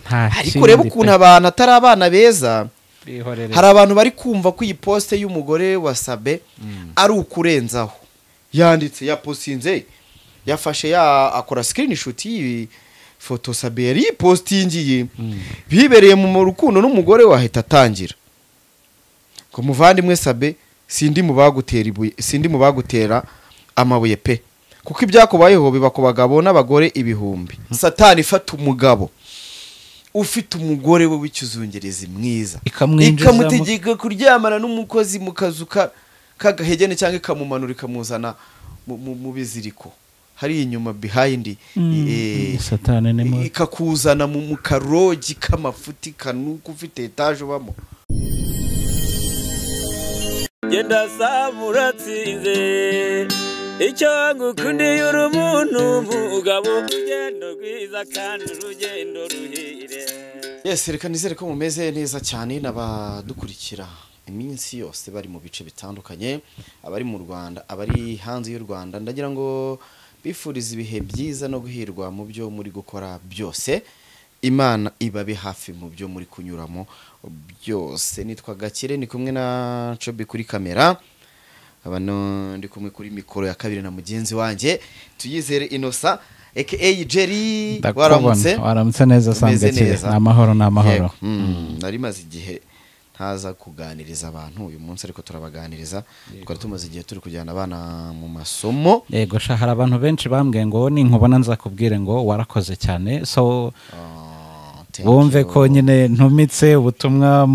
nta ariko kindi urebe ukuntu pe. abantu atari abana beza Bihorere. hari abantu bari kumva ko iyi posite y'umugore wa sabe ari ukurenzaho yanditse yaposinze yafashe ya akora sikirini shuti y'iyi foto sabe yari yipositingiye bibereye mu rukundo n'umugore wahita atangira ngo muvandimwe sabe sindi mu bagutera ibuye sindi mu bagutera amabuye pe kuko ibyakubayeho biba ku bagabo n'abagore ibihumbi satani ifata umugabo ufite umugore we w'ikizungerezi mwiza Ikamwinjizamo- ikamutegeka kuryamana n'umukozi mu kazu ka- k'agahegene cyangwa ikamumanura ikamuzana mu- mu mu biziriko hari inyuma behayindi eh, satani ni mubi. ikakuzana mu mu karogi k'amafuti kanuka ufite etaje ubamo genda saba uratsinze icyo ngukundiye uri umuntu umugabo urugendo rwiza kandi urugendo ruhire yes reka nizere ko mumeze neza cyane n'abadukurikira iminsi yose bari mu bice bitandukanye abari mu rwanda abari hanze y'u rwanda ndagira ngo bifurize ibihe byiza no guhirwa mu byo muri gukora byose imana ibabe hafi mu byo muri kunyuramo byose nitwa gakire ni kumwe na cobi kuri kamera abano ndi kumwe kuri mikoro ya kabiri na mugenzi wanjye tuyizere inosa aka jeri Ndakubona. waramutse waramutse neza Umeze sambwe neza. ni amahoro ni amahoro Yego. Mm, nari maze igihe ntaza kuganiriza abantu uyu munsi ariko turabaganiriza twari tumaze igihe turi kujyana abana mu masomo yego sha hari abantu benshi bambwiye ngo ninkubona nzakubwire ngo warakoze cyane so Ah, thank wumve you. ko nyine ntumitse ubutumwa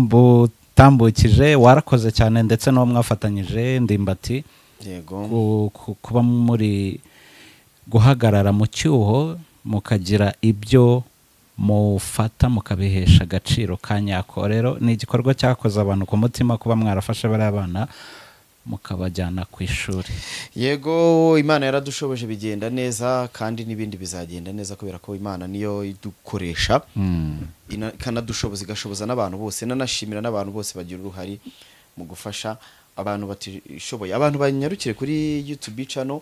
mbutambukije warakoze cyane ndetse n'uwo mwafatanyije ndimbati yego ku- ku- kuba muri guhagarara mu cyuho mukagira ibyo mufata mukabihesha agaciro ka nyako rero ni igikorwa cyakoze abantu ku mutima kuba mwarafashe bariya bana mukabajyana ku ishuri yego imana yaradushoboje bigenda neza kandi n'ibindi bizagenda neza kubera ko imana niyo idukoresha ina- ikanadushoboza igashoboza n'abantu bose nanashimira n'abantu bose bagira uruhare mu gufasha abantu batishoboye abantu banyarukire kuri youtube channel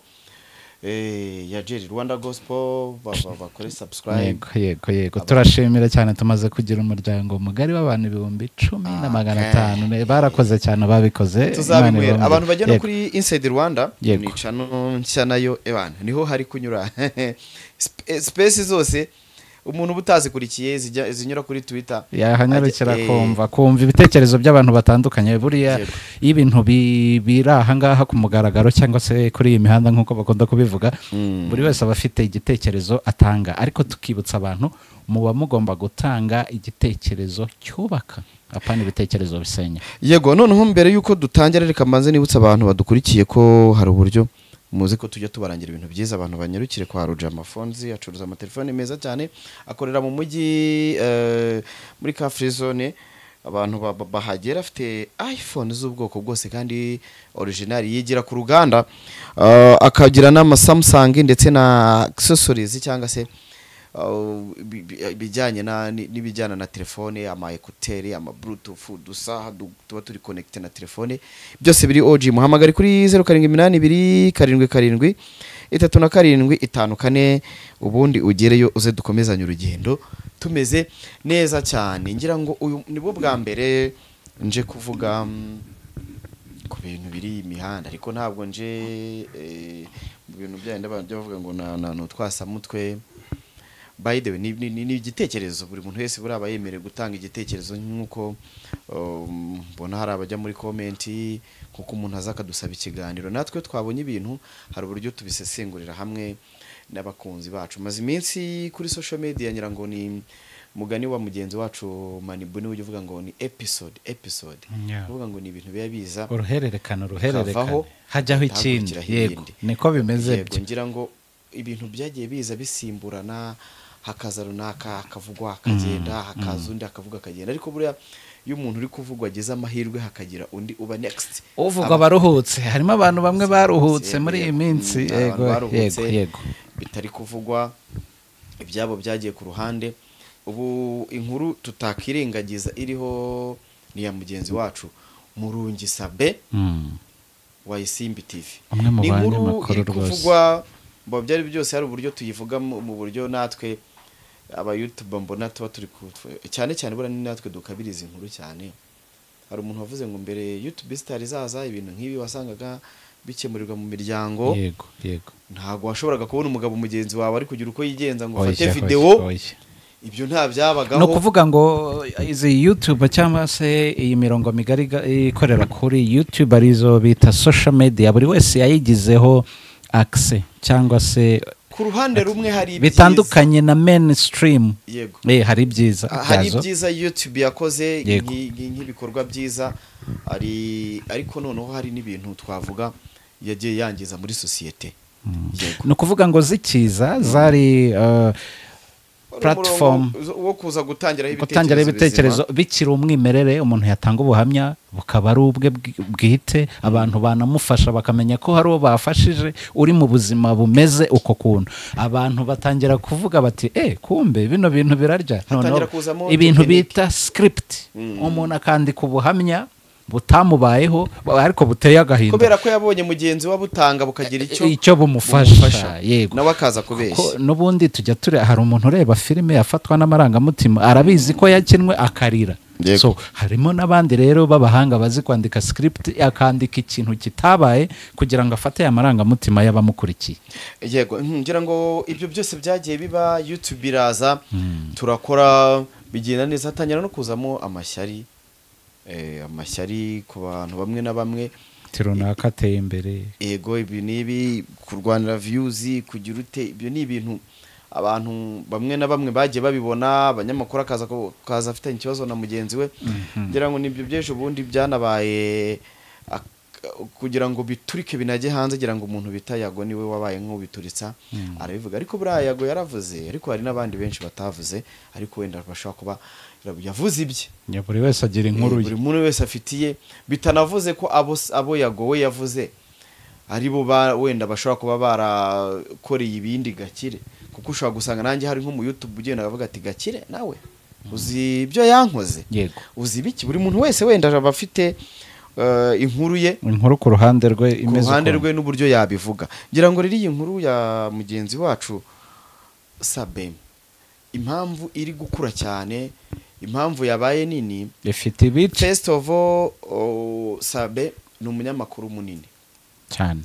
eh, ya jerry rwanda gospel ba- ba- bakore subscribe yego yego yego turashimira cyane tumaze kugira umuryango mugari w'abantu ibihumbi cumi na Ah, magana okay. atanu Ne- barakoze cyane ababikoze Imana tuzabinywera ibahumure. abantu bagenda Yego. kuri inside rwanda Yego. ni channel nshya nayo ebana niho hari kunyura Sp- space zose umuntu uba utazikurikiye zijya- zinyura kuri twitter yahanyarukira Ajya- eh, kumva kumva ibitekerezo by'abantu batandukanye buriya Yego. iyo ibintu bi- biri ahangaha ku mugaragaro cyangwa se kuri iyi mihanda nk'uko bakunda kubivuga Mm. buri wese aba afite igitekerezo atanga ariko tukibutsa abantu muba mugomba gutanga igitekerezo cyubaka apana ibitekerezo bisenya yego noneho mbere y'uko dutangira reka mbanze nibutse abantu badukurikiye ko hari uburyo muzi ko tujya tubarangira ibintu byiza abantu banyarukire kwa Rujama Fonzi acuruza amatelefone meza cyane akorera mu mujyi eh, muri ka free zone abantu ba- ba- bahagera afite iPhone z'ubwoko bwose kandi original yigira ku ruganda Eh, akagira n'ama Samsung ndetse na accessories cyangwa se Uh, bi- bi- ibijyanye na- ni- n'ibijyana na telefone ama ekuteri ama bluetooth udusaha du- tuba turi connecte na telefone byose biri OG muhamagare kuri 0782 karindwi karindwi itatu na karindwi itanu kane ubundi ugereyo uze dukomezanye urugendo tumeze neza cyane ngira ngo uyu nibwo bwa mbere nje kuvuga mm, ku bintu biri imihanda ariko ntabwo nje eh, mu bintu byayindi abantu bajya bavuga ngo na- na- ni utwasamutwe by the way ni, ni, ni, ni igitekerezo buri muntu wese buraba yemerewe gutanga igitekerezo nk'uko um, mbona hari abajya muri komenti kuko umuntu aza akadusaba ikiganiro natwe twabonye ibintu hari uburyo tubisesengurira hamwe n'abakunzi bacu maze iminsi kuri social media ngira ngo ni mugani wa mugenzi wacu manibuni ujya uvuga ngo ni episode episode Yeah. uvuga ngo ni ibintu biba biza uruhererekane uruhererekane uruhererekane. hajyaho ikindi hakurikiraho yego ibindi. niko bimeze yego ngira ngo ibintu byagiye biza bisimburana hakaza runaka hakavugwa hakagenda hakaza undi hakavuga akagenda ariko buriya iyo umuntu uri kuvugwa ageze amahirwe hakagira undi uba next uvuga abaruhutse harimo abantu bamwe baruhutse muri iyi minsi Mm, yego abantu baruhutse, yego yego bitari kuvugwa ibyabo byagiye ku ruhande ubu inkuru tutakirengagiza iriho ni iya mugenzi wacu murungi sabe Mm. wa isimbi tv Umwe mu ni inkuru banyamakuru iri rwose. kuvugwa mu byari byose hari uburyo tuyivuga mu mu buryo natwe abayutuba mbona tuba turi ku cyane cyane buriya ni natwe dukabiriza inkuru cyane hari umuntu wavuze ngo mbere yutube sitari izaza ibintu nk'ibi wasangaga bikemurirwa mu miryango yego yego ntabwo washoboraga kubona umugabo mugenzi wawe ari kugira uko yigenza ngo ufate Oya, videwo oya. ibyo nta ni byabagaho ukuvuga ngo izi yutube cyangwa se iyi mirongo migari ga- ikorera kuri yutube arizo bita social media buri wese yayigizeho akise cyangwa se ku ruhande rumwe hari ibyiza. bitandukanye na mainstream yego Eh, hari ibyiza Ah, hari byazo. ibyiza youtube yakoze Yego. nki- nki- nk'ibikorwa byiza ari ariko noneho hari n'ibintu twavuga yagiye yangiza muri sosiyete Yego. ni ukuvuga ngo zikiza zari eh, Wari platform umurongo wo kuza gutangiraho gutangiraho ibitekerezo bizima. bikiri umwimerere umuntu yatanga ubuhamya bukaba ari ubwe bwi- bwite abantu banamufasha bakamenya ko hari uwo bafashije uri mu buzima bumeze uko kuntu abantu batangira kuvuga bati eh kumbe bino bintu birarya Hatangira Noneho kuzamo ibintu tekiniki. bita script umuntu akandika ubuhamya butamubayeho ariko buteye agahinda kubera ko yabonye mugenzi we abutanga bukagira icyo icyo bumufasha yego nawe akaza kubeshya ko n'ubundi tujya ture hari umuntu ureba filime yafatwa n'amarangamutima arabizi ko yakinwe akarira Yego. so harimo n'abandi rero b'abahanga bazi kwandika script akandika ikintu kitabaye kugira ngo afate ya marangamutima y'abamukurikiye yego mhm, ngira ngo ibyo byose byagiye biba youtube iraza turakora bigenda neza hatangira no kuzamo amashyari eh, amashyari ku bantu bamwe na bamwe ati runaka ateye imbere yego ibi n'ibi kurwanira viyuzi kugira ute ibyo ni ibintu abantu bamwe na bamwe bagiye babibona abanyamakuru akaza ku- akaza afitanye ikibazo na mugenzi we ngira ngo nibyo by'ejo bundi byanabaye ak- kugira ngo biturike binajye hanze ngira ngo umuntu bita yago niwe wabaye nk'ubituritsa arabivuga ariko buriya yago yaravuze ariko hari n'abandi benshi batavuze ariko wenda bashobora kuba yavuze ibye Ya buri wese agira inkuru ye buri muntu wese afitiye bitanavuze ko abo abo yagowe yavuze ari bo ba- wenda bashobora kuba barakoreye ibindi gakire kuko ushobora gusanga nanjye hari nko mu YouTube ugenda avuga ati gakire nawe uzi ibyo yankoze yego uzi biki buri muntu wese wenda aba afite eh, inkuru ye inkuru ku ruhande rwe ku imeze ruhande ukuntu. rwe n'uburyo yabivuga ngira ngo rero iyi nkuru ya mugenzi wacu Sabem impamvu iri gukura cyane impamvu yabaye nini ifite ibice first of all oh, sabe ni umunyamakuru munini cyane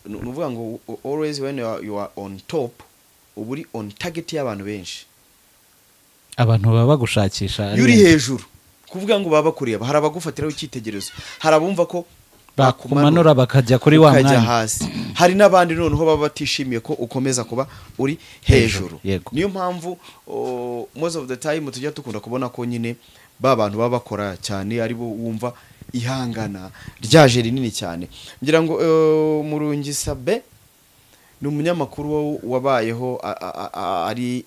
ni ni ukuvuga ngo u- always when you are, you are on top uba uri on target y'abantu benshi abantu baba bagushakisha iyo uri hejuru kuvuga ngo baba bakureba hari abagufatiraho icyitegererezo hari abumva ko bakumanura bakajya kuri wa ukajya mwanya hasi hari n'abandi noneho baba batishimiye ko ukomeza kuba uri hejuru Hejuru, yego. niyo mpamvu oh, most of the time tujya dukunda kubona ko nyine ba bantu baba bakora cyane ari bo wumva ihangana ryaje rinini cyane ngira ngo eh, murungi sabe ni umunyamakuru wo- wabayeho a- a- a- ari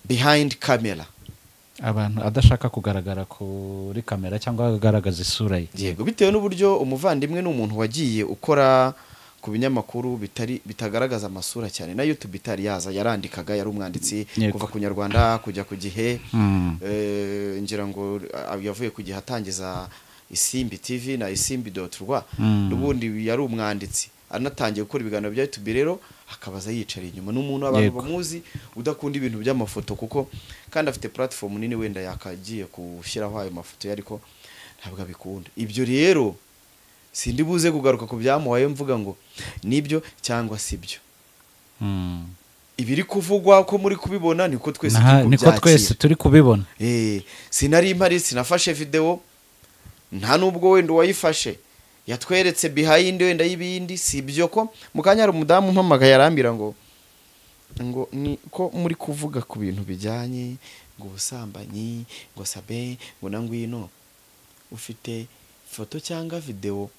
behind camera abantu adashaka kugaragara kuri kamera cyangwa agaragaza isura ye yego bitewe n'uburyo umuvandimwe ni umuntu wagiye ukora ku binyamakuru bitari bitagaragaza amasura cyane na youtube itari yaza yarandikaga yari umwanditsi Yego. kuva ku nyarwanda kujya ku gihe Mm. Eh, ngira ngo ah, yavuye ku gihe atangiza isimbi tv na isimbi doti rwa Mm. n'ubundi yari umwanditsi anatangiye gukora ibiganiro bya youtube rero akabaza yiyicariye inyuma n'umuntu abantu Yego. bamuzi udakunda ibintu by'amafoto kuko kandi afite platform nini wenda yakagiye gushyiraho ayo mafoto ye ariko ntabwo abikunda ibyo rero sindi buze kugaruka ku byamuhaye mvuga ngo nibyo cyangwa si byo Mm. ibiri kuvugwa ko muri kubibona niko twese Naha- turi niko twese kubyakira turi kubibona Eh, sinari mpari sinafashe video nta nubwo wenda uwayifashe yatweretse behind wenda y'ibindi si byo ko mu kanya hari umudamu umpamagaye arambwira ngo ngo ni ko muri kuvuga ku bintu bijyanye ngo ubusambanyi ngo sabe ngo na ngwino ufite foto cyangwa video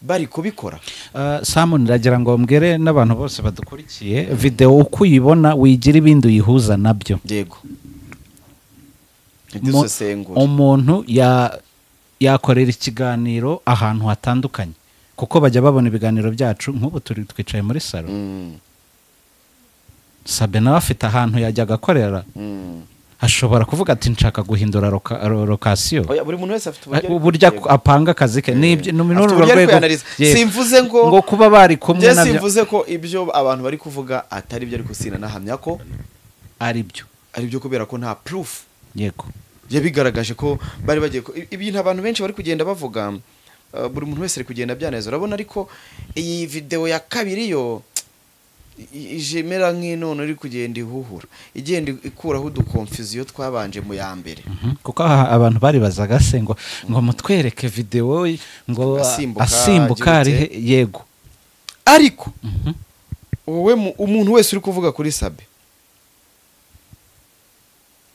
bari kubikora Uh, samu niragira ngo mbwire n'abantu bose badukurikiye videwo uko uyibona wigira ibindi uyihuza nabyo yego Mu- dusesengura umuntu ya- yakorera ikiganiro ahantu hatandukanye kuko bajya babona ibiganiro byacu nk'ubu turi twicaye muri salo Mm, sabe nawe afite ahantu yajyaga akorera mm. ashobora kuvuga ati nshaka guhindura loka- ro- lokasiyo Oya, buri muntu wese afite uburyo ari uburyo kuyigeraho. ak- apanga akazi ke ni ibyo- ni Afite muri urwo uburyo ari rwego kwiyanariza. yego. Simvuze ngo- ngo kuba bari kumwe Njye nabyo simvuze ko ibyo abantu bari kuvuga atari byo ariko sinahamya ko ari byo ari byo kubera ko nta proof yego biba bigaragaje ko bari bagiye ku- i- ibintu abantu benshi bari kugenda bavuga uh, buri muntu wese ari kugenda abyaneza urabona ariko iyi videwo ya kabiri yo i- ije imera nk'inone iri kugenda ihuhura igenda ikuraho udukomfiziyo twabanje mu ya mbere Mhm. kuko aha abantu baribazaga se ngo ngo mutwereke videwo ngo Asimbuka, asimbuka agerutse. arihe yego ariko Mhm. wowe mu- umuntu wese uri kuvuga kuri sabe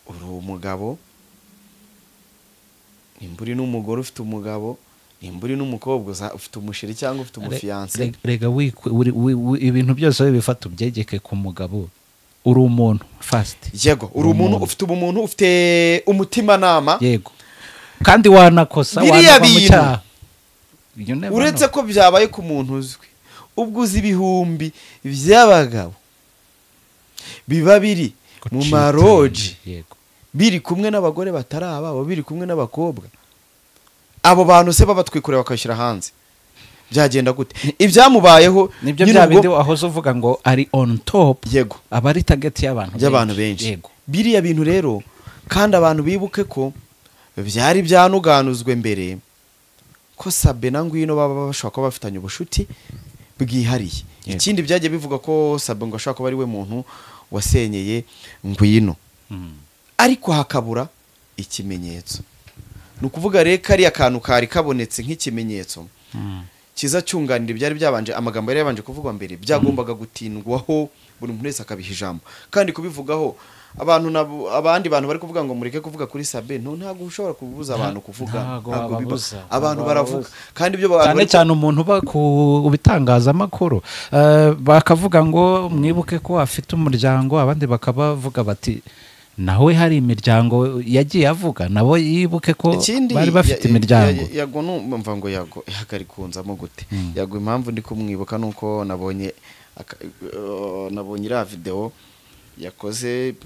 uri umugabo nimba uri n'umugore ufite umugabo nimba uri n'umukobwa uza- ufite umusheri cyangwa ufite umufiyanse Re- rega wikwe- uri- wi- wi- ibintu byose wibifata ubyegeke ku mugabo uri umuntu fasiti yego uri umuntu ufite ubumuntu ufite umutimanama yego kandi wanakosa Biriya wanava mu bintu. cyaha You never uretse know. ko byabaye ku muntu uzwi ubwo uzi ibihumbi by'abagabo biba biri mu Gucika. maroji yego biri kumwe n'abagore batari ababo biri kumwe n'abakobwa abo bantu se babatwikorera bakabashyira hanze byagenda gute ibyamubayeho nibyo nyine bya ubwo- bindi wahoze uvuga ngo ari on top yego aba ari tageti y'abantu by'abantu benshi yego biriya bintu rero kandi abantu bibuke ko byari byanuganuzwe mbere ko sabe na ngwino baba bashobora kuba bafitanye ubushuti bwihariye Yego. ikindi byagiye bivuga ko sabe ngo ashobora kuba ari we muntu wasenyeye ngwino Mm. ariko hakabura ikimenyetso ni ukuvuga rero kariya kantu kari kabonetse nk'ikimenyetso Mm. kiza cyunganira ibyari byabanje amagambo yari yabanje kuvugwa mbere byagombaga gutindwaho buri muntu wese akabiha ijambo kandi kubivugaho abantu nabo- abandi bantu bari kuvuga ngo mureke kuvuga kuri sabe no ntabwo ushobora kubuza abantu kuvuga ntago ntabwo biba- wababuza, abantu ntago baravuga wababuza. kandi ibyo abantu cyane bari cyane umuntu uba ku bitangazamakuru Eh, bakavuga ngo mwibuke ko afite umuryango abandi bakabavuga bati nawe hari imiryango yagiye avuga nabo yibuke ko Ikindi bari bafite ya- ya- imiryango ya- yago numva ngo yago ihagari kunzamo gute Mm. yago impamvu ndi kumwibuka ni uko nabonye aka- eh, nabonye iriya videwo yakoze eh,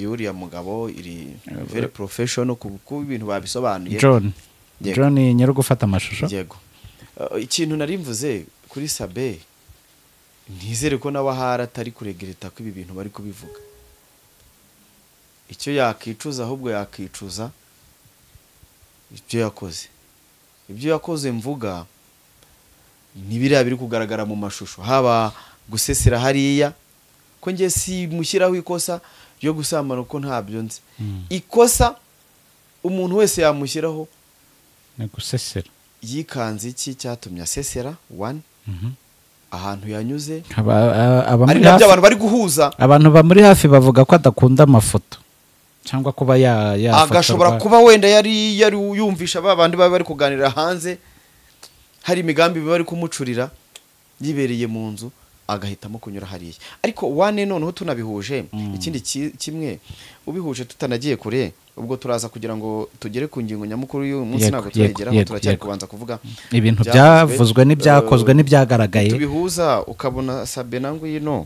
y'uriya mugabo iri very professional ku ku ibintu babisobanuye john Yego. john nyiri gufata amashusho yego Eh, ikintu nari mvuze kuri sabe ntizere ko nawe ahari atari kuregereta ko ibi bintu bari kubivuga icyo yakicuza ahubwo yakicuza ibyo yakoze ibyo yakoze mvuga ni biriya biri kugaragara mu mashusho haba gusesera hariya ko njye simushyiraho ikosa ryo gusambana uko ntabyo nzi Mm. ikosa umuntu wese yamushyiraho ni gusesera yikanze iki cyatumye asesera wani Mhm. ahantu yanyuze Aba- a- abamuri ari nabyo hafi- abantu bari guhuza abantu bamuri hafi bavuga ko adakunda amafoto cyangwa kuba ya- yafotorwa agashobora kuba wenda yari yari yumvisha ba bandi baba bari kuganira hanze hari imigambi biba bari kumucurira yibereye mu nzu agahitamo kunyura hariya ariko wane noneho tunabihuje Mm. ikindi ki- kimwe ubihuje tutanagiye kure ubwo turaza kugira ngo tugere ku ngingo nyamukuru y'uyu munsi Yego, ntabwo yego, turageraho yego, turacyari yego. kubanza kuvuga ibintu ibyavuzwe, byavuzwe n'ibyakozwe eh, n'ibyagaragaye tubihuza ukabona sabe na ngwino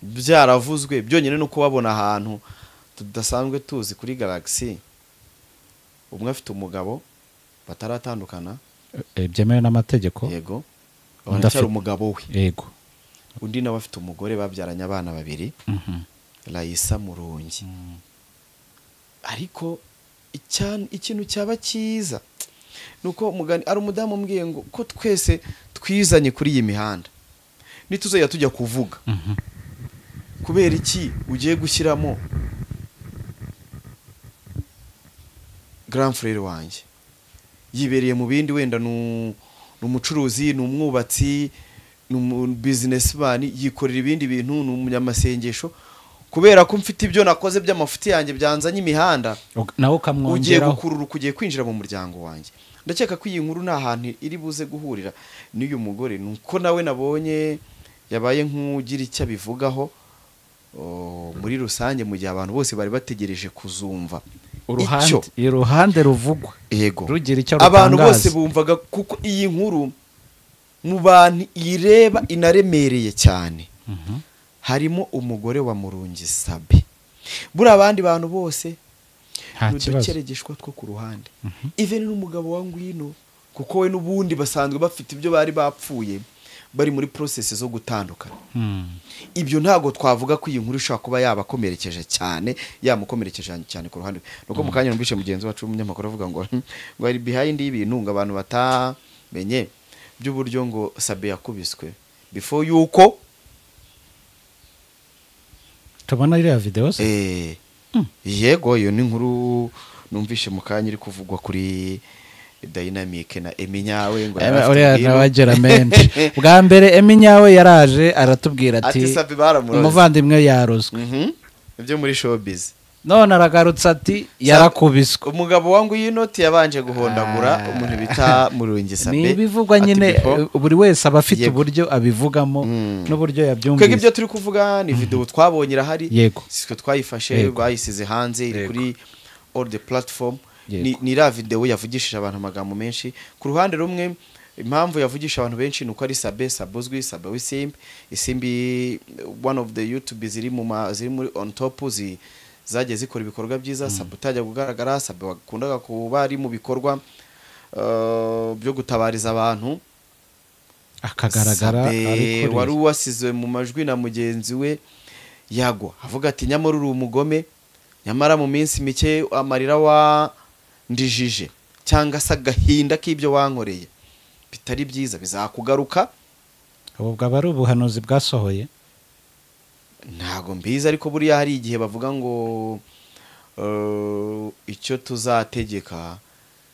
byaravuzwe byonyine ni ukubabona ahantu tudasanzwe tuzi kuri galagisi umwe afite umugabo bataratandukana Eh, byemewe n'amategeko yego Undi aracyari afite- umugabo we yego undi nawe afite umugore babyaranye abana babiri Mhm. rayisa murungi ariko icya- ikintu cyaba cyiza ni uko umugani ari umudamu umbwiye ngo ko twese twizanye kuri iyi mihanda ntituzajya tujya kuvuga Mhm. kubera iki ugiye gushyiramo grand frere wanjye yibereye mu bindi wenda ni u- ni umucuruzi ni umwubatsi ni umubizinesimani yikorera ibindi bintu ni umunyamasengesho kubera ko mfite ibyo nakoze by'amafuti yanjye byanzanye imihanda Ug- nawe ugiye ukamwongeraho gukurura ugiye kwinjira mu muryango wanjye ndakeka ko iyi nkuru nta hantu iri buze guhurira n'uyu mugore ni uko nawe nabonye yabaye nk'ugira icyo abivugaho o, muri rusange mu gihe abantu bose bari bategereje kuzumva uruhande Icyo- iruhande ruvugwa yego rugira icyo abantu rutangaza. bose bumvaga kuko iyi nkuru mu bantu ireba inaremereye cyane Mhm. harimo umugore wa murungi sabe buriya abandi bantu bose nta kibazo udukerageshwa two ku ruhande even n'umugabo wa ngwino kuko we n'ubundi basanzwe bafite ibyo bari bapfuye bari muri porosesi zo gutandukana Hmm. ibyo ntabwo twavuga ko iyi nkuru ishobora kuba yabakomerekeje cyane yamukomerekeje cyane ku ruhande rwe nuko mu kanya numvise mugenzi wacu w'umunyamakuru avuga ngo ngo hari behayindi y'ibintu ngo abantu batamenye by'uburyo ngo sabe yakubiswe before yuko tubona iriya videwo se Eh, yego iyo ni inkuru numvise mu kanya iri kuvugwa kuri dayinamike na eminyawe ngo yari Eh, afite uriya ibintu. nawe agira menshi bwa mbere eminyawe yaraje aratubwira ati ati sabe baramuroze umuvandimwe yarozwe Mhm. ibyo muri showbiz none aragarutse ati yarakubiswe umugabo wa iyi noti yabanje guhondagura Ah. umuntu bita murungi sabe ni ibivugwa ati nyine before- eh, buri wese aba afite Yego. uburyo abivugamo Mm. n'uburyo twebwe yabyumvise ibyo turi kuvuga ni video twabonye irahari Yego. sitwe twayifashe Yego. rwayisize hanze iri Yego. kuri all the platform Yego. ni ni iriya video yavugishije abantu amagambo menshi ku ruhande rumwe impamvu yavugisha abantu benshi ni uko ari sabe sabe uzwi sabe w'isimbi isimbi eh, one of the youtube ziri mu ma ziri muri on top zi zagiye zikora ibikorwa byiza sabe utajya kugaragara sabe wakundaga kuba ari mu bikorwa eh, byo gutabariza abantu akagaragara Sabe ariko wari wasizwe mu majwi na mugenzi we yagwa avuga ati nyamara uri umugome nyamara mu minsi mike amarira wandijije cyangwa se agahinda k'ibyo wankoreye bitari byiza bizakugaruka ubu bwaba ari ubuhanuzi bwasohoye ntago mbizi ariko buriya hari igihe bavuga ngo eh, icyo tuzategeka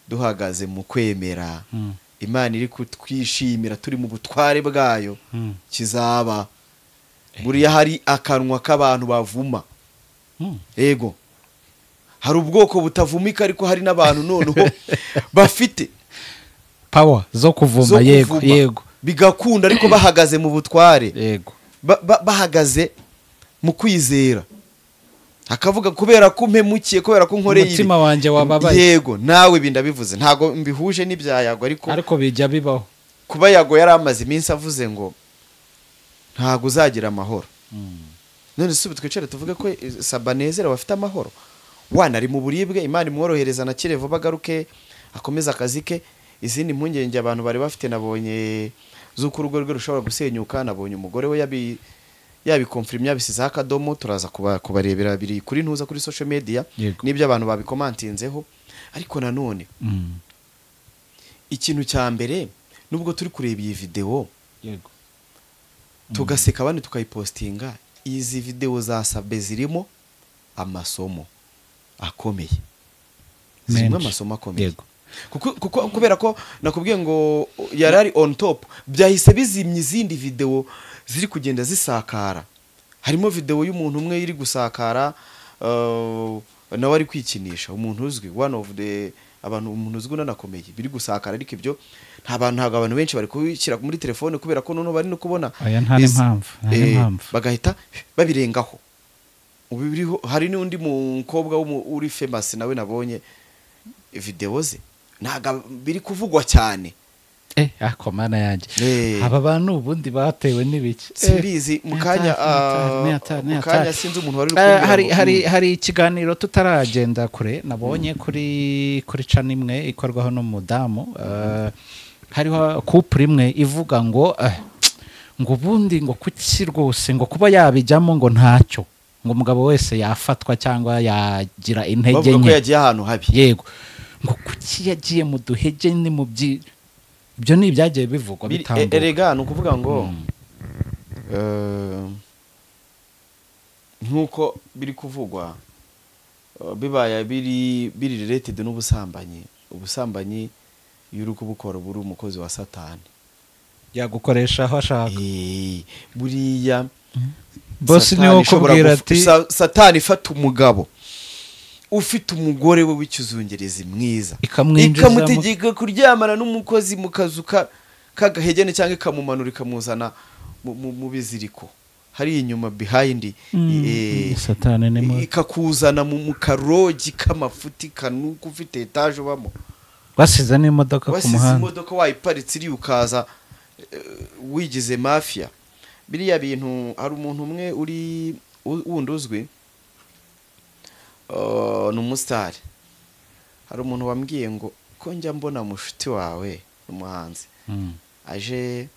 duhagaze mu kwemera Mm. imana iri kutwishimira turi mu butware bwayo Mm. kizaba buriya hari akanwa k'abantu bavuma Mm. yego hari ubwoko butavumika ariko hari n'abantu noneho bafite pawa zo zo kuvuma yego kuvuma. yego bigakunda ariko bahagaze mu butware yego ba- ba- bahagaze mu kwizera akavuga kubera ko mpemukiye kubera ko nkoreye ibi." Umutima wanjye wababaye. yego nawe ibi ndabivuze ntabwo mbihuje n'ibyayago ariko ariko bijya bibaho kuba yago yari amaze iminsi avuze ngo ntabwo uzagira amahoro none si ubu twicare tuvuge ko eh, sabanezera bafite amahoro wana ari mu buribwe imana imworohereza na kirevu bagaruke akomeze akazi ke izindi mpungenge abantu bari bafite nabonye z'uko urugo rwe rushobora gusenyuka nabonye umugore we yabi yabikomfirimya bisizeho akadomo turaza kuba- kubarebera biri kuri ntuza kuri social media Yego. n'ibyo abantu babikomantinzeho ariko nanone Mm. ikintu cya mbere nubwo turi kureba iyi videwo yego tugaseka abandi tukayipositinga izi videwo za sabe zirimo amasomo akomeye zirimo Menshi. amasomo akomeye Yego. kuko kuko- kubera ko nakubwiye ngo yari ari on top byahise bizimya izindi videwo ziri kugenda zisakara harimo videwo y'umuntu umwe iri gusakara eh, nawe ari kwikinisha umuntu uzwi one of the abantu umuntu uzwi unanakomeye biri gusakara ariko ibyo nta bantu ntabwo abantu benshi bari kubishyira muri telefone kubera ko noneho bari no kubona Oya, nta izi- n'impamvu, nta eh, n'impamvu. bagahita babirengaho ubu biriho hari n'undi mukobwa w'umu- uri famasi nawe nabonye videwo ze ntabwo biri kuvugwa cyane eh ako mana yanjye Eh. aba bantu ubundi batewe n'ibiki simbizi Eh, mu kanya ni hatari, ah, ni hatari, ni mu kanya hatari. sinzi umuntu wari uri Eh, kumbwira hari ngo, hari mm, hari ikiganiro tutaragenda kure nabonye kuri kuri cana imwe ikorwaho n'umudamu eh, hariho kupure imwe ivuga ngo eh, ngo ubundi ngo kuki rwose ngo kuba yabijyamo ngo ntacyo ngo umugabo wese yafatwa cyangwa yagira intege bavuga ko nke yagiye ahantu habi yego ngo kuki yagiye mu duhege ni mu byi ibyo ni ibyagiye bivugwa Biri- e- bitambuka erega ni ukuvuga ngo eh, nk'uko biri kuvugwa eh, bibaye biri biri related n'ubusambanyi ubusambanyi iyo uri kubukora uba uri umukozi wa satani yagukoresha aho ashaka Eh, buriya bose Satani niwe ishobora ukubwira gufu- ati Sa- satani ifata umugabo ufite umugore we w'ikizungerezi mwiza Ikamwinjizamo. ikamutegeka kuryamana n'umukozi mu kazu ka- k'agahegene cyangwa ikamumanura ikamuzana mu- mu mu biziriko hari inyuma behind Mm, eh, Satani ni mubi. ikakuzana mu mu karogi k'amafuti kanuka ufite etaje ubamo basize n'imodoka ku wasize muhanda imodoka wayiparitse iriya ukaza eh, wigize mafiya biriya bintu hari umuntu umwe uri u- wundi uzwi eh, ni umusitari hari umuntu wambwiye ngo ko njya mbona mushuti wawe ni umuhanzi Mm. aje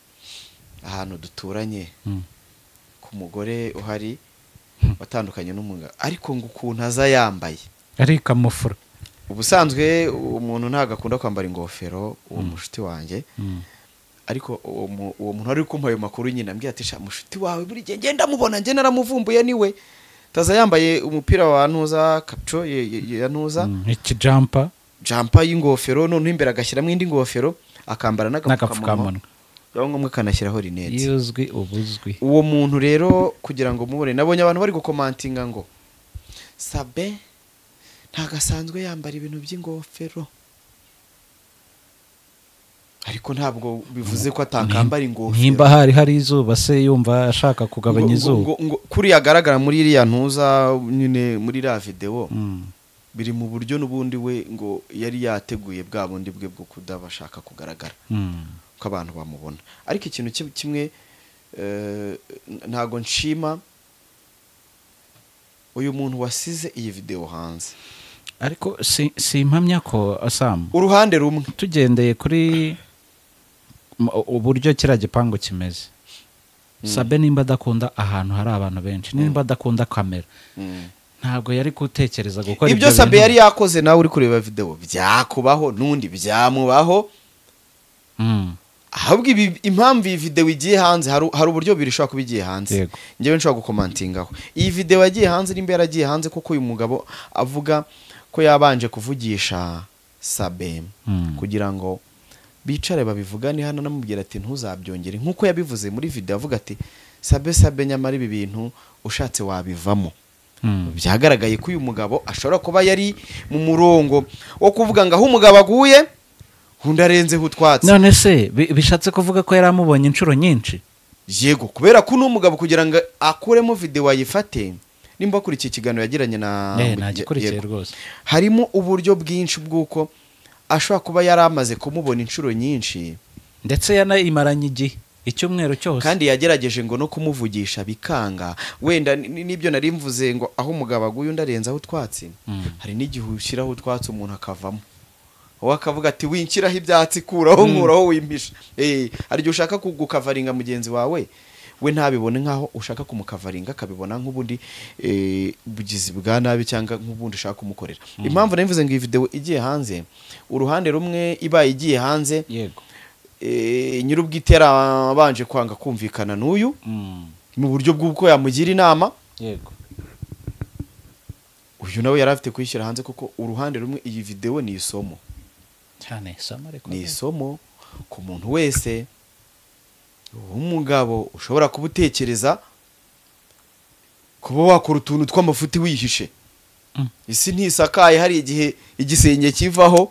ahantu duturanye Mm. ku mugore uhari watandukanye n'umugabo ariko ngo ukuntu aza yambaye ariko amufura ubusanzwe umuntu ntabwo akunda kwambara ingofero uwo mushuti wanjye Mm. ariko uwo mu- uwo muntu wari kumpa ayo makuru nyine ambwira ati "Sha, mushuti wawe buri gihe ngenda amubona ngenda naramuvumbuye niwe taza yambaye umupira wa ntuza kapco ye- ye- ya ntuza Mm. ikijampa jampa y'ingofero noneho imbere agashyiramo indi ngofero akambara n'agapfukamunwa n'agapfukamunwa yaba ngombwa akanashyiraho rinete iyo uzwi uba uzwi uwo muntu rero kugira ngo mubone nabonye abantu bari gukomantinga ngo sabe ntago asanzwe yambara ibintu by'ingofero ariko ntabwo bivuze ko atakambara ingofero nimba hari hari izuba se yumva ashaka kugabanya Ngo- ngo- izuba ngo- ngo kuriya agaragara muri iriya ntuza nyine muri iriya videwo Mm. biri mu buryo n'ubundi we ngo yari yateguye bwa bundi bwe bwo kudabashaka kugaragara Mm. ko abantu bamubona ariko ikintu kim- kimwe eh, n- ntago nshima uyu muntu wasize iyi videwo hanze ariko si si impamya ko asamu uruhande rumwe tugendeye kuri m- uburyo kiriya gipangu kimeze sabe nimba adakunda ahantu hari abantu benshi nimba adakunda kamera ntabwo yari gutekereza gukora ibyo ibyo sabe bintu. yari yakoze nawe uri kureba videwo byakubaho n'undi byamubaho Mm. ahubwo ibi- impamvu iyi videwo igiye hanze hari u- hari uburyo bibiri ishobora kuba igiye hanze Yego. ngewe nshobora gukomantingaho iyi videwo yagiye hanze nimba yaragiye hanze kuko uyu mugabo avuga ko yabanje kuvugisha sabe Mm. kugira ngo bicare babivugane hano anamubwira ati ntuzabyongere nk'uko yabivuze muri videwo avuga ati sabe sabe nyamara ibi bintu ushatse wabivamo Mm. byagaragaye ko uyu mugabo ashobora kuba yari mu murongo wo kuvuga ngo aho umugabo aguye undi arenzeho utwatsi none se bi- bishatse kuvuga ko yari amubonye inshuro nyinshi yego kubera ko uno mugabo kugira ngo akuremo videwo ayifate nimba wakurikiye ikiganiro yagiranye na Eh, nagikurikiye Yego. rwose harimo uburyo bwinshi bw'uko ashobora kuba yari amaze kumubona inshuro nyinshi ndetse yanayimaranye igihe icyumweru cyose kandi yagerageje ngo no kumuvugisha bikanga wenda ni- ni- n'ibyo nari mvuze ngo aho umugabo aguye undi arenzaho utwatsi Mm. hari n'igihe ushyiraho utwatsi umuntu akavamo wowe akavuga ati winshyiraho ibyatsi kuraho nkuraho wimpisha Eh, hari igihe ushaka ku- gukavaringa mugenzi wawe we ntabibone nk'aho ushaka kumukavaringa akabibona nk'ubundi eh, bugizi bwa nabi cyangwa nk'ubundi ushaka kumukorera impamvu nari mvuze ngo iyi videwo igiye hanze uruhande rumwe ibaye igiye hanze yego eh, nyir'ubwite yarabanje kwanga kumvikana n'uyu Mm. mu buryo bw'uko yamugira inama yego uyu nawe yari afite kuyishyira hanze kuko uruhande rumwe iyi videwo ni isomo cyane isomo ariko ni isomo ku muntu wese w'umugabo ushobora kuba utekereza kuba wakora utuntu tw'amafuti wihishe Mm. isi ntisakaye hari igihe igisenge kivaho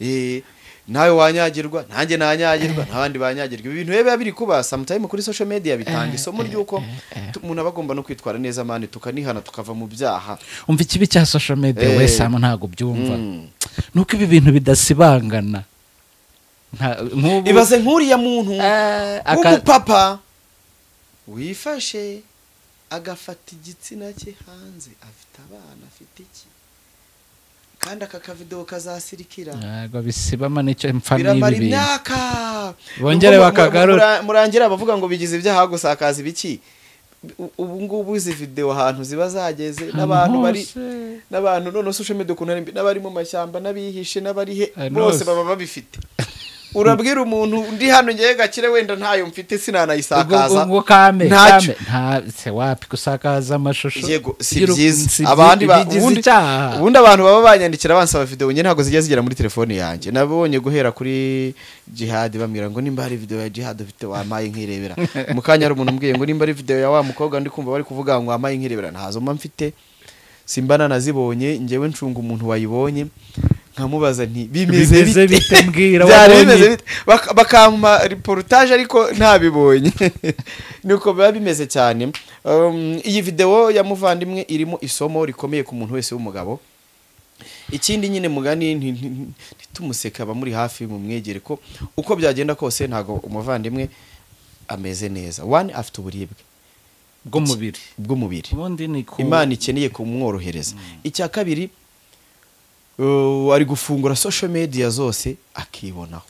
Eh, nawe wanyagirwa nanjye nanyagirwa n'abandi banyagirwa ibi bintu rero biba biri kuba samutayime kuri social media bitanga isomo ry'uko tu- umuntu aba agomba no kwitwara neza mani tukanihana tukava mu byaha umva ikibi cya social media Eh. we samu ntabwo byumva Mm. nuko ibi bintu bidasibangana Nta- nk'ubu ibaze nk'uriya muntu Eh, aka- w'umupapa wifashe agafata igitsina cye hanze afite abana afite iki kandi aka kavido kazasirikira ntabwo bisibama nicyo mpfa biramara n'ibi bintu imyaka Bongere Ubwo mu- bakagarura. mura- murangira abavuga ngo bigize ibyaha gusakaza ibiki U- ubu ngubu izi videwo ahantu ziba zageze Ahantu n'abantu bari hose. n'abantu none social media ukuntu ari mbi n'abari mu mashyamba n'abihishe n'abari he Ahantu bose hose. baba babifite urabwira umuntu ndi hano ngewe gakire wenda ntayo mfite ubwo sinanayisakaza ubwo kame ntacyo kame nta se wapi gusakaza amashusho yego si y'uru- si byiza byi- abandi ba- bigize ubundi- icyaha ubundi abantu baba banyandikira bansaba videwo njye ntabwo zijya zigera muri telefone yanjye nabonye guhera kuri jihad bambwira ngo nimba hari videwo ya jihad ufite wampaye nkirebera mu kanya hari umuntu umbwiye ngo nimba ari videwo ya wa mukobwa ndi kumva bari kuvuga ngo wampaye nkirebera ntazo mba mfite simba nanazibonye njyewe ncunga umuntu wayibonye nkamubaza nti bimeze Bimeze bite mbwira, byari wabonye bimeze iki?" bite Bak- bakampa reportage ariko ntabibonye nuko biba bimeze cyane Um, iyi videwo ya muvandimwe irimo isomo rikomeye ku muntu wese w'umugabo ikindi nyine mugani nti- nti- nti- ntitumuseke aba muri hafi mu mwegere ko uko byagenda kose ntabwo umuvandimwe ameze neza one afite uburibwe bw'umubiri bw'umubiri ubundi ni ku imana ikeneye kumworohereza icya kabiri uh, ari gufungura social media zose akibonaho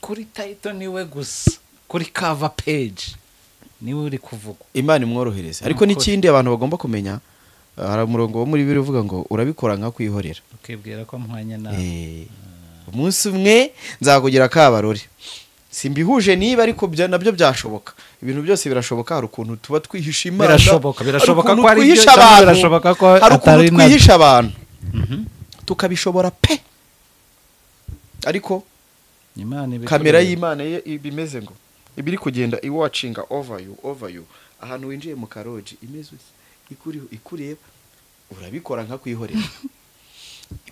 kuri tayito niwe gusa kuri kava peji niwe uri kuvuga imana imworohereze ariko Mukore. n'ikindi abantu bagomba kumenya uh, hari umurongo wo muri bibiri uvuga ngo urabikora nka kwihorera ukibwira ko muhanye nawe Eh, umunsi umwe nzakugira kabarore simbihuje niba ariko bya- nabyo byashoboka ibintu byose birashoboka hari ukuntu tuba twihisha imana Birashoboka, hari birashoboka ukuntu ko ari byo twihisha cyangwa abantu, birashoboka ko hari ukuntu atari nabyo. twihisha abantu Mhm. tukabishobora pe ariko Imana ibi- kamera y'imana ye ibimeze ngo iba iri kugenda iwacinga over you over you ahantu winjiye mu karoji imeze utya ikuriho ikureba urabikora nka kwihorera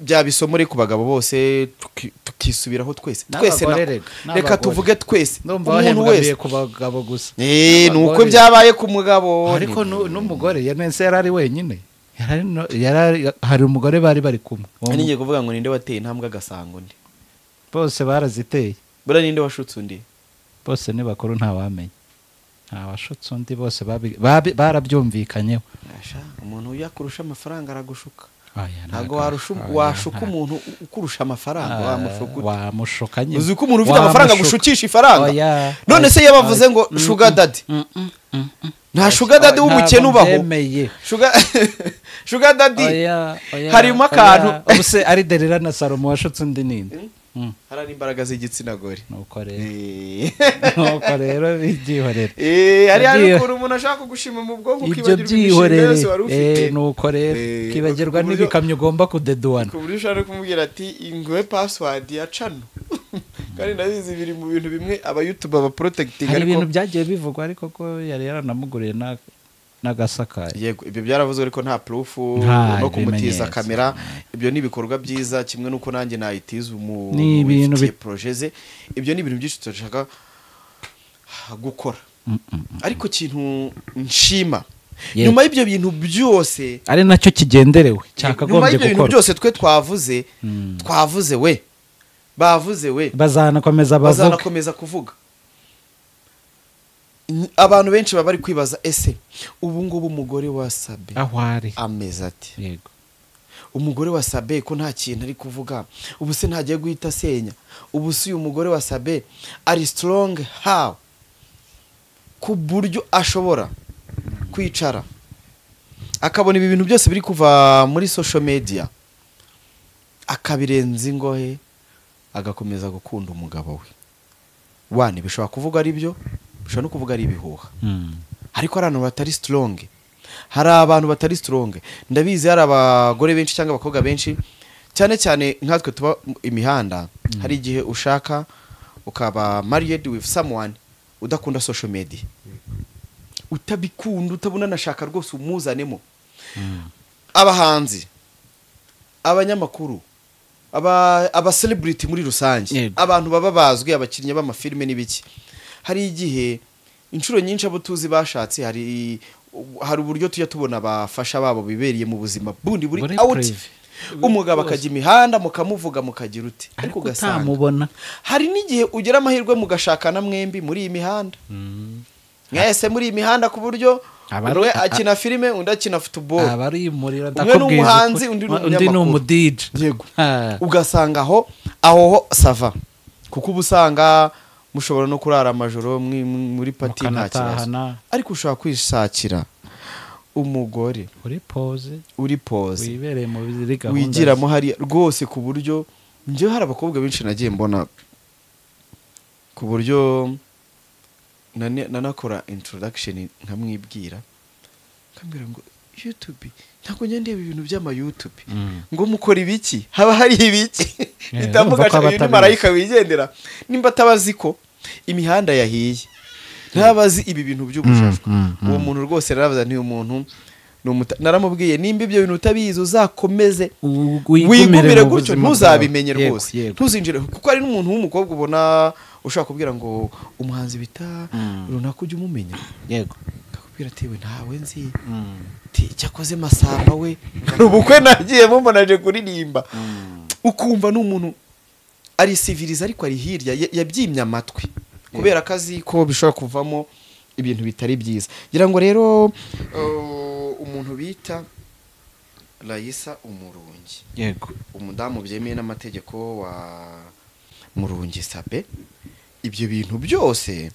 byaba isomo rero ku bagabo bose tuki- tukisubiraho twese N'abagore twese na- reka, reka n'abagore. tuvuge twese ndumva umuntu wahembwaniye wese ku bagabo gusa Eh, ni uko Abagore. byabaye ku mugabo ariko nu- n'umugore yanese yari ari wenyine Yari no- yari ari- hari umugore bari bari kumwe Uwo mu- ngiye kuvuga ngo ninde wateye intambwe agasanga undi bose baraziteye buriya ninde washutse undi bose ni bakuru ntawamenya ntawashutse undi bose babi- babi- barabyumvikanyeho Asha, umuntu uyo akurusha amafaranga aragushuka Oya, ntabwo ntabwo- warusha oya, washuka nta- umuntu ukurusha amafaranga Ah, wamushuka ute? wamushuka nyine uzi ko umuntu ufite amafaranga gushukisha ifaranga Oya. none se iyo bavuze ngo shuga dadi nta shuga dadi w'umukene ubaho Ntababyemeye. Sugar- shuga dadi Oya, oya, harimo oya. akantu Ubu se ari derira na salomo washutse undi ninde Mm. hari imbaraga z'igitsina gore nuko rero Eh. nuko rero byihorere Eh, hari hari Ibyo- ukuntu umuntu ashaka kugushima mu bwonko ibyo ukibagirwa imishinga byihorere yose wari ufite Eh, nuko rero Eh, ukibagirwa ku buryo- n'ibikamyo ugomba kudeduwana ku buryo ushobora no kumubwira ati ingwe password ya cano kandi ndabizi biri mu bintu bimwe abayutuba baporotegitinga hari ibintu byagiye bivugwa ariko ko yari yaranamuguriye na- n'agasakaye yego ibyo byaravuzwe ariko nta proof Nta no kumutiza bimenyetso. kamera ibyo ni ibikorwa byiza kimwe n'uko nanjye nayitiza umu- Ni ibintu wifitiye bi- projet ze ibyo ni ibintu byinshi turashaka gukora Mm, mm, mm. ariko ikintu nshima Yego. nyuma y'ibyo bintu byose ari nacyo kigenderewe nyuma cyakagombye y'ibyo bintu gukorwa byose twe twavuze Mm. twavuze we bavuze we bazanakomeza bavuga bazanakomeza kuvuga N- abantu benshi baba bari kwibaza ese ubu ngubu umugore wasabye aho ari ameze ati yego umugore wa sabe ko nta kintu ari kuvuga ubu se ntagiye guhita asenya ubu se uyu mugore wa sabe ari strong how ku buryo ashobora kwicara akabona ibi bintu byose biri kuva muri social media akabirenza ingohe agakomeza gukunda umugabo we wane bishobora kuvuga ari byo bishobora no kuvuga ari ibihuha Mm. ariko hari abantu batari strong hari abantu batari strong ndabizi hari abagore benshi cyangwa abakobwa benshi cyane cyane nkatwe tuba mu imihanda hari igihe ushaka ukaba married with someone udakunda social media utabikunda utabona nashaka rwose umuzanemo Mm. abahanzi abanyamakuru aba aba celebrity muri rusange Yego. abantu baba bazwi abakinnyi b'amafilme n'ibiki hari igihe inshuro nyinshi abo tuzi bashatse hari hari uburyo tujya tubona abafasha babo bibereye mu buzima bundi buri Buri out prive. umugabo akajya imihanda mukamuvuga mukagira uti ariko ariko ugasanga utamubona hari n'igihe ugira amahirwe mugashakana mwembi muri iyi mihanda mwese muri iyi mihanda ku buryo Abari- umwe a- a- akina filime undi akina futuboro aba ari umuriro Umwe ni umuhanzi, undi ni umunyamakuru. umudije Yego. ugasanga aho aho ho sava kuko uba usanga mushobora no kurara amajoro mwi- muri pati nta kibazo mukanatahana ariko ushobora kwishakira umugore uri pose uri pose wibereye mu ziri gahunda wigiramo hariya rwose ku buryo njyewe hari abakobwa benshi nagiye mbona ku buryo nane- nanakora introduction nkamwibwira nkambwira ngo youtube ntabwo njya ndeba ibintu by'amayutube Mm. ngo mukora ibiki haba hari ibiki Eh, mpita urumva ko mugashaka uyu ni abatabizi. marayika wigendera nimba atabazi ko imihanda yahiye ntabazi ibi bintu by'ubujajwe Mm, mm, uwo muntu rwose narabaza ntiyu muntu ni umuta- naramubwiye nimba ibyo bintu utabizi uzakomeze U- wigumire mu gutyo buzima ntuzabimenye bwawe. Yego, rwose yego. ntuzinjire kuko hari n'umuntu w'umukobwa ubona ushobora kubwira ngo umuhanzi bita Mm. runaka ujye umumenya yego akakubwira ati we ntawe nzi ati cyakoze masamba we hari ubukwe nagiye mumunaje kuririmba ukumva ni umuntu ari siviriza ariko ari hirya ya- yabyimye amatwi kubera ko azi ko bishobora kuvamo ibintu bitari byiza ngira ngo rero uh, umuntu bita rayisa umurungi yego umudamu byemeye n'amategeko wa murungi sabe ibyo bintu byose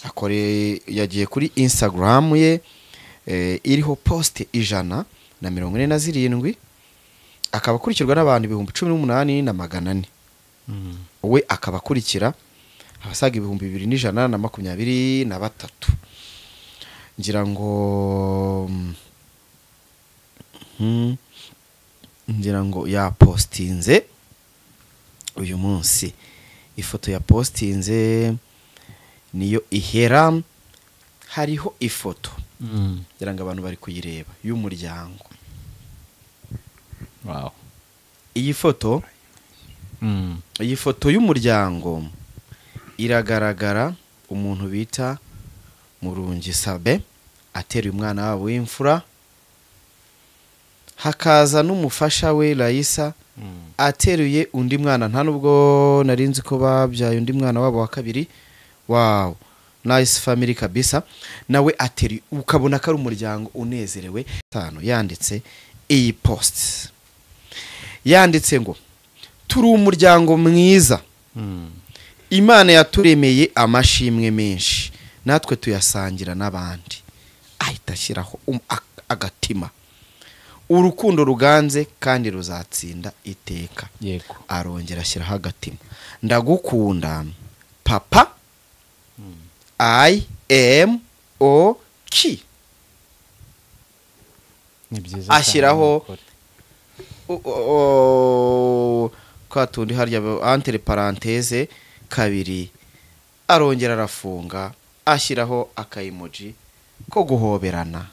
akore yagiye kuri instagram ye eh, iriho poste ijana na mirongo ine na zirindwi akaba akurikirwa n'abantu ibihumbi cumi n'umunani na magana ane we akaba akurikira abasaga ibihumbi bibiri n'ijana na makumyabiri na batatu ngira ngo mm, ngira ngo yapostinze uyu munsi ifoto ya postinze niyo ihera hariho ifoto Mm. ngira ngo abantu bari kuyireba y'umuryango Wow. iyi foto Mm. iyi foto y'umuryango iragaragara umuntu bita murungi sabe ateruye umwana wabo w'imfura hakaza n'umufasha we layisa Mm. ateruye undi mwana nta nubwo nari nzi ko babyaye undi mwana wabo wa kabiri wawo nice family kabisa nawe ateruye ukabona ko ari umuryango unezerewe tanu yanditse iyi post yanditse ngo turi umuryango mwiza Mm. imana yaturemeye amashimwe menshi natwe tuyasangira n'abandi ahita ashyiraho um- a- agatima urukundo ruganze kandi ruzatsinda iteka Yego. arongera ashyiraho agatima ndagukunda papa i m o k Ni byiza cyane ashyiraho ukuri. o- o- o- twa tundi harya antere paranteze kabiri arongera arafunga ashyiraho akayimoji ko guhoberana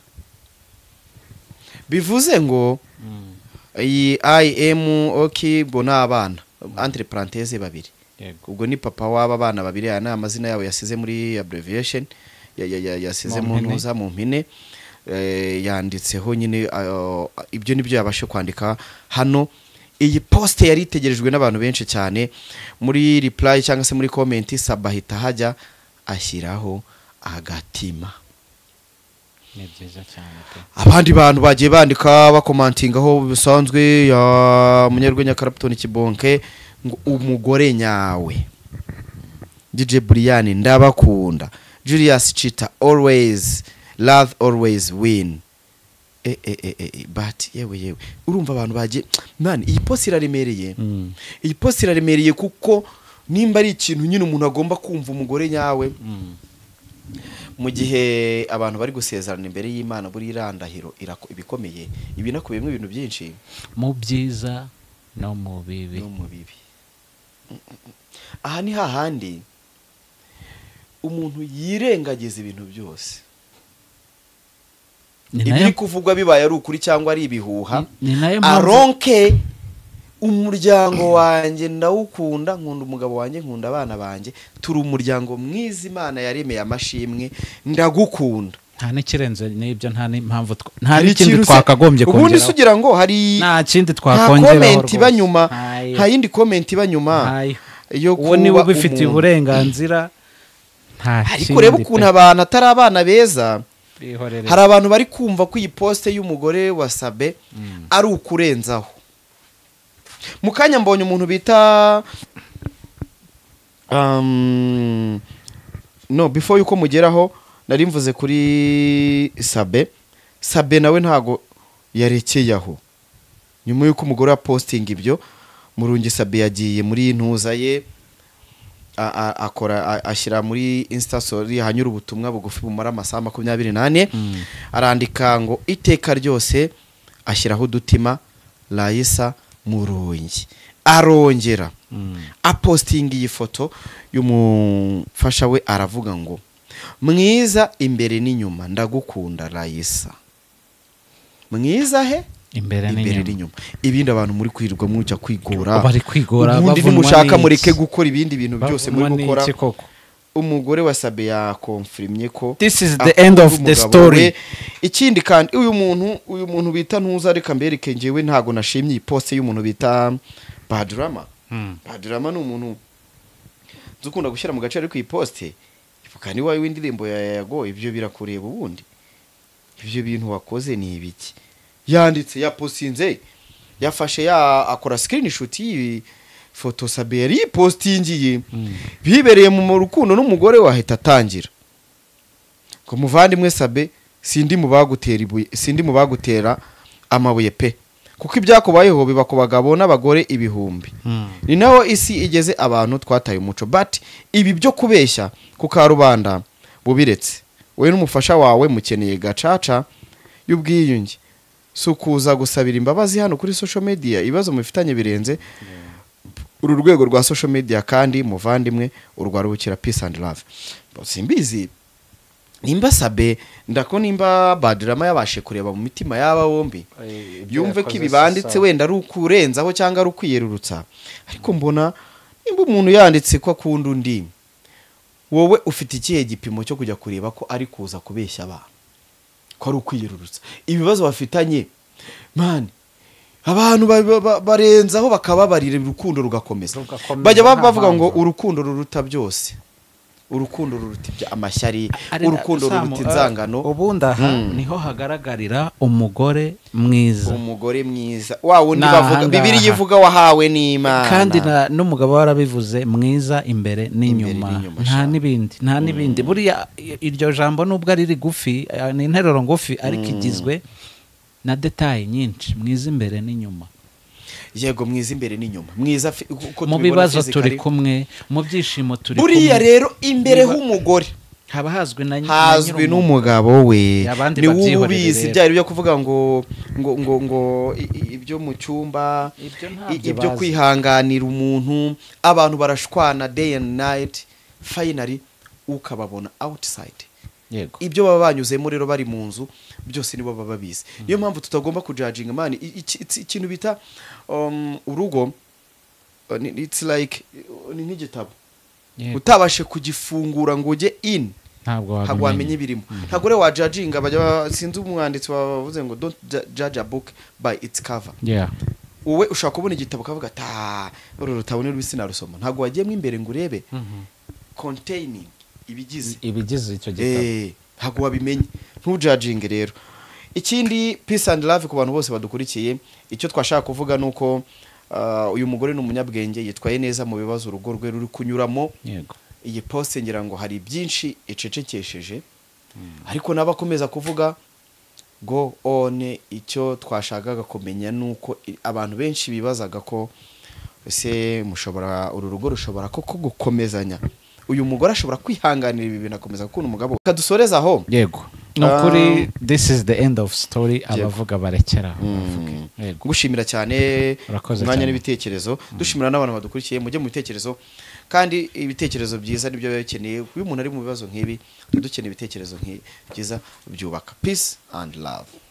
bivuze ngo Mm. iyi i m o k ngo ni abana antere paranteze babiri Yego. ubwo ni papa w'aba bana babiri aya ni amazina yabo yasize muri abbreviation ya- ya- ya- yasize Mu mu mpine. ntuza mu mpine Eh, yanditseho nyine ah, ibyo nibyo yabashe kwandika hano iyi poste yari itegerejwe n'abantu benshi cyane muri reply cyangwa se muri comment saba ahita hajya ashyiraho agatima Ni byiza cyane pe. abandi bantu bagiye bandika bakomantingaho bisanzwe ya munyarwenya karapitoni kibonke ngo umugore nyawe dj buriyani ndabakunda julius chita always love always win e e e e e, but yewe yewe urumva abantu bagiye mani iyi posi iraremereye Mm. iyi posi iraremereye kuko nimba ari ikintu nyine umuntu agomba kumva umugore nyawe Mm. mu gihe abantu bari gusezerana imbere y'imana buriya irandahiro irako- ibikomeye ibi nakubiyemo ibintu byinshi Mu byiza no mu bibi. no mu bibi aha ni hahandi umuntu yirengagiza ibintu byose Ni ibiri nayo kuvugwa bibaye ari ukuri cyangwa ari ibihuha ni nayo mpamvu aronke umuryango wanjye ndawukunda nkunda umugabo wanjye nkunda abana banjye turi umuryango mwiza imana yaremeye amashimwe ndagukunda nta n'ikirenze n'ibyo nta n'impamvu twa- nta Hari n'ikindi ikintu se- twakagombye ubundi se kongeraho. ugira ngo hari nta kindi nta twakongeraho komenti iba nyuma nta yindi komenti iba nyuma ntayo yo uwo niwe kuba ubifitiye umuntu. uburenganzira nta ariko urebe ukuntu abantu atari abana beza bihorere hari abantu bari kumva ko iyi posite y'umugore wa sabe ari ukurenzaho mu kanya mbonye umuntu bita um, no before yuko mugeraho nari mvuze kuri sabe sabe nawe ntago yarekeye aho nyuma y'uko umugore wa postinga ibyo murungi sabe yagiye muri ntuza ye a- a- akora a- ashyira muri instasori hanyura ubutumwa bugufi bumara amasaha makumyabiri n'ane arandika ngo iteka ryose ashyiraho udutima layisa murungi arongera apostinga iyi foto y'umufasha we aravuga ngo mwiza imbere n'inyuma ndagukunda layisa mwiza he imbere imbere n'inyuma n'inyuma ibindi abantu muri kwirirwa mujya kwigora Bari kwigora, ubundi bavunwa nimushaka n'iki? mureke gukora ibindi bintu byose Bavunwa muri gukora n'iki koko? umugore wa sabe yakonfirimye ko This is the akunda end of the umugabo story. we. ikindi kandi uyu muntu uyu muntu bita ntuza reka mbereke njyewe ntago nashimye iyi poste y'umuntu bita badurama badurama ni umuntu nzi ukunda gushyira mu gace ariko iyi poste ivuga ni wowe w'indirimbo ya yago ibyo birakureba ubundi ibyo bintu wakoze ni ibiki yanditse yaposinze yafashe ya akora screenshot y'iyi foto sabe yari yipostingiye bibereye mu rukundo n'umugore wahita atangira ngo muvandimwe sabe sindi mu bagutera ibuye sindi mu bagutera amabuye pe kuko ibyakubayeho biba ku bagabo n'abagore ibihumbi ni naho isi igeze abantu twataye umuco but ibi byo kubeshya ku karubanda bubiretse wowe n'umufasha wawe mukeneye gacaca y'ubwiyunge si ukuza gusabira imbabazi hano kuri social media ibibazo mufitanye birenze uru rwego rwa social media kandi muvandimwe urwarubukira peace and love simbizi nimba sabe ndako nimba badirama yabashe kureba mu mitima y'aba bombi yumve ko ibi banditse wenda ari ukurenzaho cyangwa ari ukwiyerurutsa ariko mbona nimba umuntu yanditse ko akunda undi wowe ufite ikihe gipimo cyo kujya kureba ko ari kuza kubeshya abantu ko ari ukwiyerurutsa ibibazo bafitanye mani abantu ba- ba- ba- barenzaho bakababarira urukundo rugakomeza Rugakomeza, bajya ba- nta bavuga ngo mpamvu. urukundo ruruta byose urukundo ruruta ibya amashyari Ari- urukundo Samu, ruruta eh, inzangano ubundi aha niho hagaragarira umugore mwiza umugore mwiza wa wundi Ni bavuga ahangaha. bibiri yivuga wahawe n'imana kandi na- n'umugabo warabivuze mwiza imbere n'inyuma n'inyuma, nta sha. n'ibindi nta n'ibindi buriya i- iryo jambo nubwo ari rigufi eh, ni interuro ngufi ariko igizwe na detaye nyinshi mwiza imbere n'inyuma yego mwiza imbere n'inyuma mwiza fi- uko mu tubibona bibazo physically. turi kumwe mu byishimo turi buriya kumwe rero imbere Niba- h'umugore haba hazwi na na hazwi nyir'umuntu. n'umugabo we Abandi ni we babyihorere ubizi rero. byari byo kuvuga ngo ngo ngo ngo i- i- ibyo mu cyumba Ibyo i- ntabyo ibyo bazi. kwihanganira umuntu abantu barashwana day and night finally ukababona outside yego ibyo baba banyuzemo rero bari mu nzu byose nibo baba babizi niyo mpamvu tutagomba kujajinga mani i- iki- iki- ikintu bita um, urugo uh, ni- it's like uh, ni nk'igitabo Yego. utabashe kugifungura ngo ujye in ntabwo ntabwo wamenya wabimenya ibirimo ntabwo rero wajajinga bajya ba- sinzi umwanditsi wavuze ngo don't ju- judge a book by its cover Yeah. wowe ushobora kubona igitabo ukavuga ta uru rutabo ni rubisi narusoma ntabwo wagiyemo imbere ngo urebe containing ibigize ibigize icyo gitabo Eh, ntabwo wabimenye ntujajinge rero ikindi peace and love ku bantu bose badukurikiye icyo twashaka kuvuga ni uko ah, uyu mugore ni umunyabwenge yitwaye neza mu bibazo urugo rwe ruri kunyuramo yego iyi poste ngira ngo hari byinshi icecekesheje ariko n'abakomeza kuvuga go one icyo twashakaga kumenya ni uko i- abantu benshi bibazaga ko ese mushobora uru rugo rushobora koko gukomezanya uyu mugore ashobora kwihanganira ibi bintu akomeza gukunda umugabo we. reka dusoreze aho yego ni Ah. ukuri this is the end of story abavuga barekeraho bavuge. Mm. Yego. gushimira cyane Urakoze umwanya cyane. n'ibitekerezo dushimira n'abantu badukurikiye mujye mu bitekerezo kandi ibitekerezo byiza nibyo biba bikeneye kuba umuntu ari mu bibazo nk'ibi tuba dukeneye ibitekerezo nk'i- byiza byubaka peace and love